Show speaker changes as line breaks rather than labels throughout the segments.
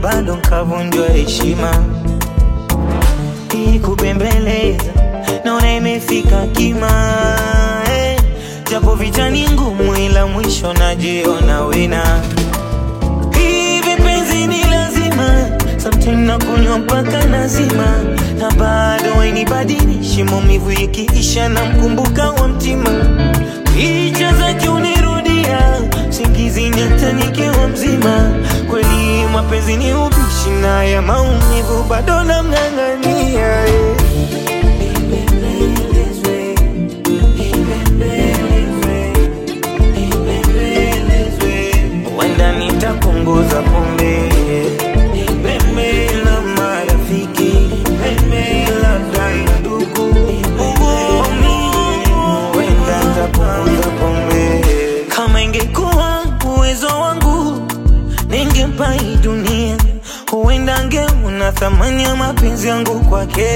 bado nkavunjwa heshima. Hii kubembeleza naona imefika kima eh, japo vita ni ngumu, ila mwisho najiona wina. Hivi penzi ni lazima, sometimes nakunywa mpaka nazima, na bado hainibadilishi maumivu ikiisha, na mkumbuka wa mtima, picha zake unirudia singizini hata nikiwa mzima. Kweli mapenzi ni ubishi, na ya maumivu bado namng'ang'ania eh. Wenda nitapunguza pombe Pembe la marafiki Pembe labda na ndugu Wenda nitapunguza pombe Kama ingekuwa uwezo wangu Ningempa hii dunia Huenda angeona thamani ya mapenzi yangu kwake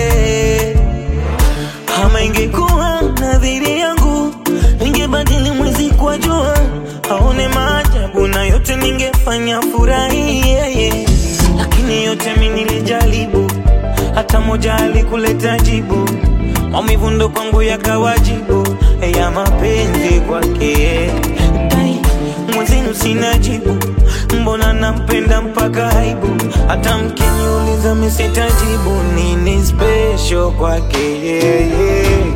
kama ingekuwa nadhiri yangu, ningebadili mwezi kwa jua, aone maajabu na yote ningefanya furahi yeye. Lakini yote mi nilijaribu, hata moja alikuleta jibu. Maumivu ndo kwangu yakawajibu ya mapenzi kwake. Dai, Mwenzenu sina jibu, mbona nampenda mpaka aibu. Hata mkiniuliza mi sitajibu, nini special kwake yeye.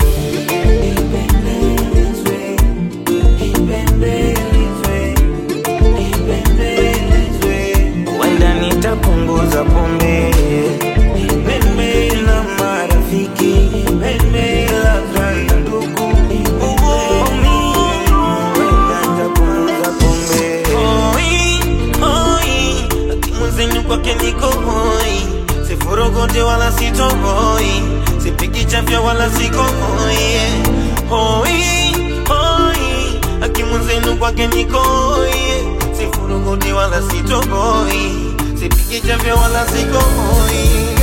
Wenda nitapunguza pombe Pembe na marafiki Pembe labda na ndugu Wenda nitapunguza pombe Hoi, hoi Akimwenzenu kwake niko hoi Sifurogote wala sitohoi Sipigi chafya wala siko hoi Hoi, hoi Akimwenzenu kwake niko hoi Sifurogote wala sitohoi Sipigi chafya wala siko hoi